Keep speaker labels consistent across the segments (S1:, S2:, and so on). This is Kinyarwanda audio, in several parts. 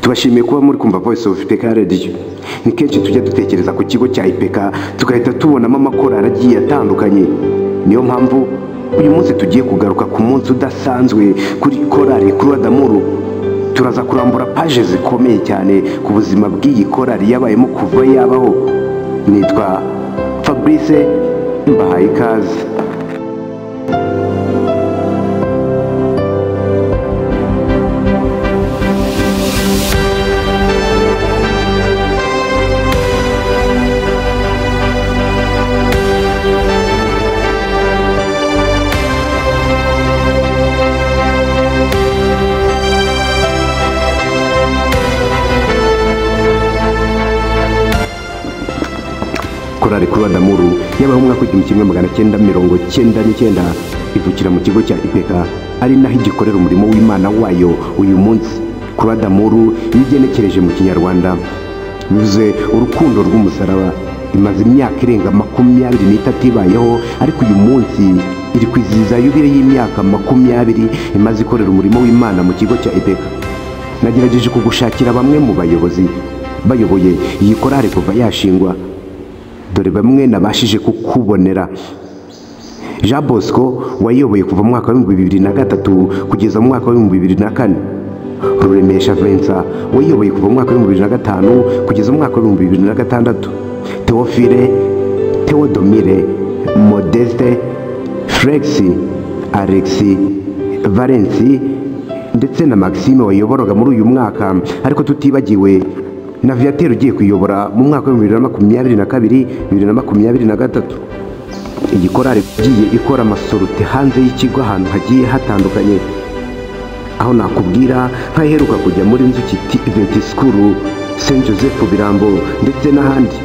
S1: turabashimiye kuba muri kumva voice of ipeka radiyo ni kenshi tujya dutekereza ku kigo cya ipeka tugahita tubonamo amakorari agiye atandukanye niyo mpamvu uyu munsi tugiye kugaruka ku munsi udasanzwe kuri korari kuri adamuru turaza kurambura paje zikomeye cyane ku buzima bw'iyi korari yabayemo kuva yabaho nitwa fabrice mbahaye ikaze korari kuri adamuru yabaho umwaka w'igihumbi kimwe magana cyenda mirongo cyenda n'icyenda ivukira mu kigo cya ipeka ari naho igikorera umurimo w'imana wayo uyu munsi kuri adamuru iyo ugenekereje mu kinyarwanda bivuze urukundo rw'umusaraba imaze imyaka irenga makumyabiri n'itatu ibayeho ariko uyu munsi iri kwizihiza yubile y'imyaka makumyabiri imaze ikorera umurimo w'imana mu kigo cya ipeka nagerageje kugushakira bamwe mu bayobozi bayoboye iyi korari kuva yashingwa dore bamwe nabashije kukubonera jean bosco wayoboye kuva mu mwaka w'ibihumbi bibiri na gatatu kugeza mu mwaka w'ibihumbi bibiri na kane ruremesha vincent wayoboye kuva mu mwaka w'ibihumbi bibiri na gatanu kugeza mu mwaka w'ibihumbi bibiri na gatandatu teofile teodomire modeste felix alexi valensi ndetse na maxime wayoboraga muri uyu mwaka ariko tutibagiwe na viateur ugiye kuyobora mu mwaka wa bibiri na makumyabiri na kabiri bibiri na makumyabiri na gatatu iyi korari igiye ikora amasorute hanze y'ikigo ahantu hagiye hatandukanye aho nakubwira nk'aheruka kujya muri nzuki iventi sikuru saint joseph birambo ndetse n'ahandi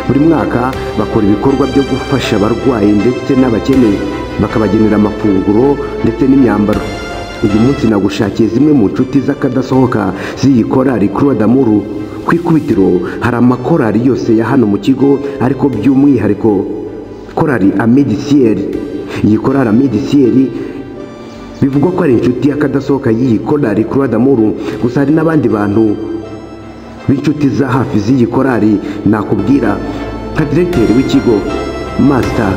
S1: buri mwaka bakora ibikorwa byo gufasha abarwayi ndetse n'abakene bakabagenera amafunguro ndetse n'imyambaro uyu munsi nagushakiye zimwe mu nshuti z'akadasohoka z'iyi korari kuri adamuru ku ikubitiro hari amakorari yose ya hano mu kigo ariko by'umwihariko korari amedisiyeri iyi korari amedisiyeri bivugwa ko ari inshuti y'akadasohoka y'iyi korari kuri adamuru gusa hari n'abandi bantu b'inshuti za hafi z'iyi korari nakubwira nka diregiteri w'ikigo masita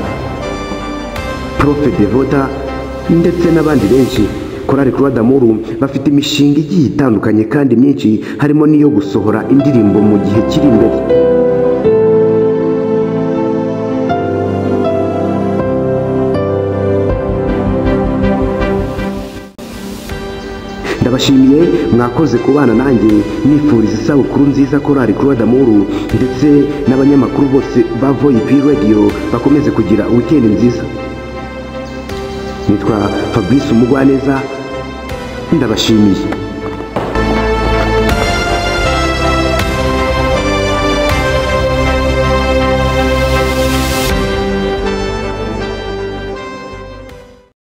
S1: profe devota ndetse n'abandi benshi korari kuri adamuru bafite imishinga igiye itandukanye kandi myinshi harimo n'iyo gusohora indirimbo mu gihe kiri imbere ndabashimiye mwakoze kubana nanjye nifuriza isabukuru nziza korari kuri adamuru ndetse n'abanyamakuru bose ba voyipi radiyo bakomeze kugira wikendi nziza nitwa fabrice umugwaneza ndabashimiye